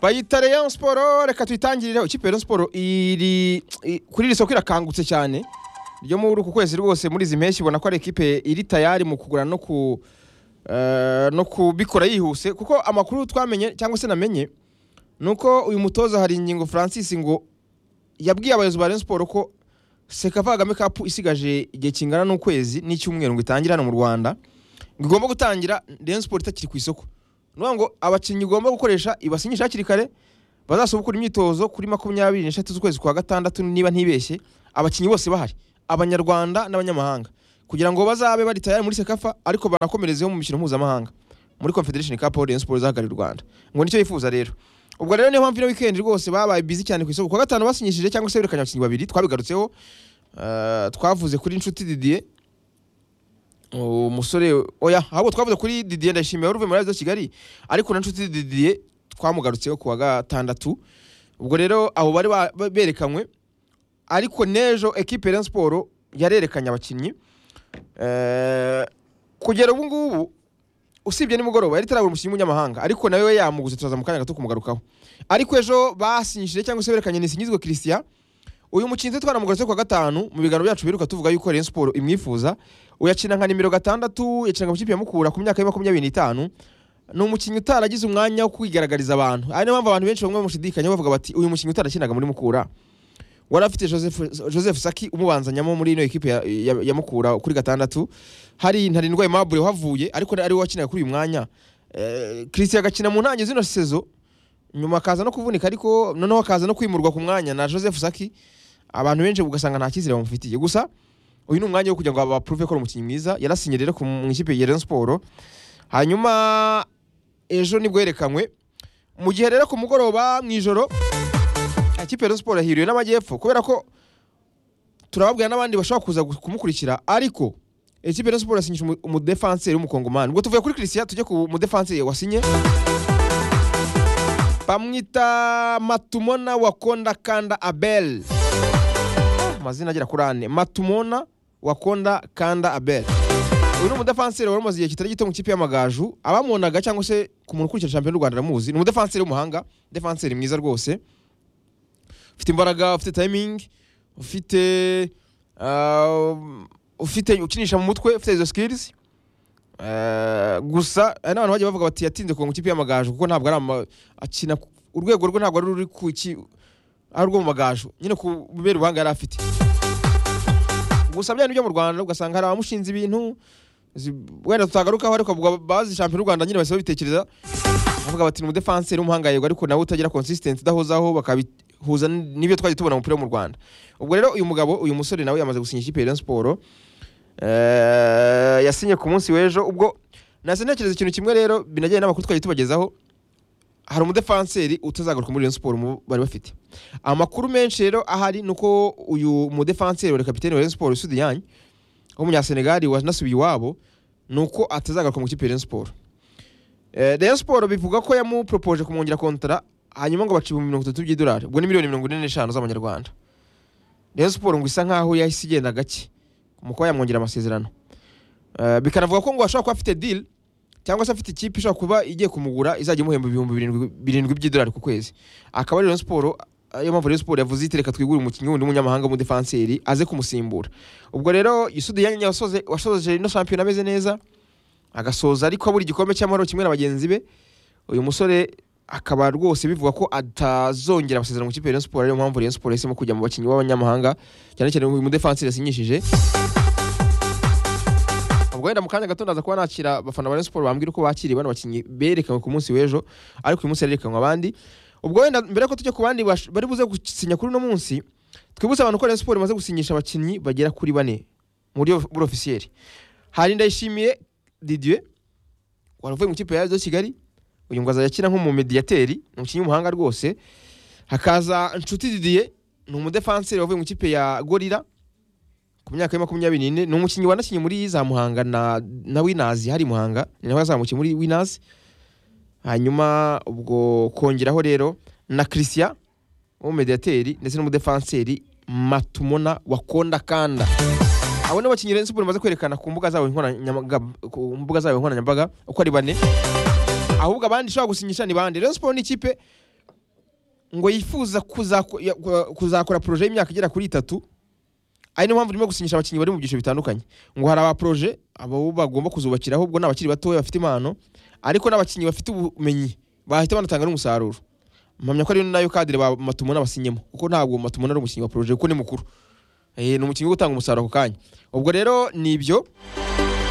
bayitare Rayon Sport reka tuyitangirire ikipe ya Rayon Sport iri i- kuri iri soko irakangutse cyane ryo muri uku kwezi rwose muri izi mpeshyi ubona ko ari ikipe iri tayari mu kugura no ku eh, no kubikora yihuse kuko amakuru twamenye cyangwa se namenye ni uko uyu mutoza hari ingingo Francis ngo yabwiye abayobozi ba Rayon Sport ko Sekava Kagame Cup isigaje igihe kingana n'ukwezi n'icyumweru ngo itangire hano mu Rwanda ngo igomba gutangira Rayon Sport itakiri ku isoko ni ukuvuga ngo abakinnyi ugomba gukoresha ibasinyisha hakiri kare bazasubukura imyitozo kuri makumyabiri n'eshatu z'ukwezi kwa gatandatu niba ntibeshye abakinnyi bose bahari abanyarwanda n'abanyamahanga kugira ngo bazabe bari tayari muri sekafa ariko banakomerezeho mu mikino mpuzamahanga muri confederation cup aho Rayon Sports izahagarariye u Rwanda ngo nicyo yifuza rero ubwo rero niyo mpamvu ino weekend rwose babaye busy cyane ku isoko ku wa gatanu basinyishije cyangwa se berekanye abakinnyi babiri twabigarutseho eh, twavuze kuri inshuti Didier umusore oya ahubwo twavuze kuri Didier ndashimiye uruve muri Avizo Kigali ariko na nshuti Didier twamugarutseho ku wa gatandatu ubwo rero abo bari ba- ba- berekanywe ariko n'ejo ekipe Rayon Sport yarerekanye abakinnyi Eh, kugera ubu ngubu usibye nimugoroba yari itarabura umukinnyi w'umunyamahanga ariko nawe we yamuguze turaza mu kanya gato kumugarukaho ariko ejo basinyishije cyangwa se berekanye Nisinyizwe Christian uyu mukinnyi twanamugarutse ku wa gatanu mu biganiro byacu biruka tuvuga yuko Rayon Sport imwifuza uyakina nka nimero gatandatu yakinaga mu kipe ya Mukura ku myaka ya makumyabiri n'itanu ni umukinnyi utaragize umwanya wo kwigaragariza abantu ari niyo mpamvu abantu benshi bamwe bamushidikanya bavuga bati uyu mukinnyi utarakinaga muri Mukura wari afite Joseph, Joseph Saki umubanzanyamo muri ino ekipe ya, ya, ya Mukura kuri gatandatu hari ntarindwa Aimable wahavuye ariko ari we wakinaga kuri uyu mwanya eh, Christian agakina mu ntangizo zino sezo nyuma akaza no kuvunika ariko noneho akaza no kwimurwa ku mwanya na Joseph Saki abantu benshi ugasanga nta cyizere bamufitiye gusa uyu ni umwanya wo kugira ngo bapuruve ko ari umukinnyi mwiza yarasinye rero ku- mu ikipe ya Rayon Sport hanyuma ejo nibwo yerekanywe mu gihe rero ku mugoroba mu ijoro ikipe ya Rayon Sport yahiriwe n'amajyepfo kubera ko turababwira n'abandi bashobora kuza gu- kumukurikira ariko ikipe ya Rayon Sport yasinyisha umu- umudefanseri w'umukongomani ubwo tuvuye kuri Christian tujye ku mudefanseri wasinye bamwita Matumona Wakonda Kanda Abel amazina agera kuri ane matumona wakonda kanda abel uyu ni umudefanseri wari umaze igihe kitari gito mu ikipe y'amagaju abamubonaga cyangwa se ku muntu ukurikira shampiyona y'u rwanda aramuzi ni umudefanseri w'umuhanga defanseri mwiza rwose ufite imbaraga ufite tayimingi ufite ah, ufite ukinisha mu mutwe ufite izo sikirizi gusa hari n'abantu bagiye bavuga bati yatinze kuva mu ikipe y'amagaju kuko ntabwo ari ama- akina ku- urwego rwe ntabwo ari ruri ku iki ari urwo mu magaju nyine ku bibera ubuhanga yari afite gusa bya nibyo mu Rwanda ugasanga hari abamushinze ibintu zi- wenda tutagarukaho ariko bavuga bazi shampiyona y'u Rwanda nyine bahise babitekereza bavuga bati ni umudefanseri w'umuhanga yego ariko nawe utagira consistency udahozaho bakabihuza n- n'ibyo twagiye tubona mu mupira wo mu Rwanda ubwo rero uyu mugabo uyu musore nawe yamaze gusinya ikipe ya Rayon Sport Eh, yasinye ku munsi w'ejo ubwo nahise ntekereza ikintu kimwe rero binajyanye n'amakuru twagiye tubagezaho hari umudefanseri utazagaruka muri Rayon Sport mu- bari bafite amakuru menshi rero ahari ni uko uyu mudefanseri wa kapitene wa Rayon Sport Sudi Yanyi w'umunyasenegali wanasubiye iwabo ni uko atazagaruka mu ikipe ya Rayon Sport Eh, Rayon Sport bivuga ko yamupropoje kumwongera kontara hanyuma ngo baciye ibihumbi mirongo itatu by'idolari ubwo ni miliyoni mirongo ine n'eshanu z'amanyarwanda Rayon Sport ngo isa nkaho yahise igenda gake mu kuba yamwongera amasezerano Eh, bikanavuga ko ngo ashobora kuba afite deal cyangwa se afite ikipe ishobora kuba igiye kumugura izajya imuhemba ibihumbi birindwi- birindwi by'idolari ku kwezi akaba ari Rayon Sport ariyo mpamvu Rayon Sport yavuze iti reka twigure umukinnyi wundi w'umunyamahanga w'umudefanseri aze kumusimbura ubwo rero Yusudi Yanyi wasoze wasoje ino shampiyona ameze neza agasoza ariko abura igikombe cy'amahoro kimwe na bagenzi be uyu musore akaba rwose bivuga ko atazongera amasezerano mu kipe ya Rayon Sport ariyo mpamvu Rayon Sport yahisemo kujya mu bakinnyi b'abanyamahanga cyane cyane uyu mudefanseri yasinyishije ubwo wenda mu kanya gato ndaza kuba nakira abafana ba Rayon Sport bambwira uko bakiriye bano bakinnyi berekanywe ku munsi w'ejo ariko uyu munsi harerekanwa abandi ubwo wenda mbere yuko tujya ku bandi bash- bari buze gusinya kuri uno munsi twibutse abantu ko Rayon Sport imaze gusinyisha abakinnyi bagera kuri bane mu buryo buri ofisiyeri hari ndayishimiye Didier wari uvuye mu ikipe ya Azo Kigali uyu ngo azajya akina nk'umumediyateri ni umukinnyi w'umuhanga rwose hakaza Nshuti Didier ni umudefanseri wavuye mu ikipe ya Gorilla ku myaka ya makumyabiri n'ine ni umukinnyi wanakinnye muri za Muhanga na, na Winazi hari Muhanga ni nawe yazamukiye muri Winazi hanyuma ubwo kongeraho rero na Christian w'umumediateri ndetse n'umudefanseri Matumona Wakonda Kanda abo ni bakinnyi Rayon Sport imaze kwerekana ku mbuga zabo nkoranyambaga ku mbuga zabo nkoranyambaga uko ari bane ahubwo abandi ishobora gusinyisha ni bande Rayon Sport ni ikipe ngo yifuza kuzaku- ya- ku- kuzakora poroje y'imyaka igera kuri itatu ari niyo mpamvu urimo gusinyisha abakinnyi bari mu byiciro bitandukanye ngo hari abaporoje abo bagomba kuzubakiraho ubwo ni abakiri batoya bafite impano ariko n'abakinnyi bafite ubumenyi bahita banatanga n'umusaruro mpamya ko ari nayo kadire ba matumuna basinyemo kuko ntabwo matumuna ari umukinnyi wa poroje kuko ni mukuru Eh, ni umukinnyi wo gutanga umusaruro ako kanya ubwo rero ni ibyo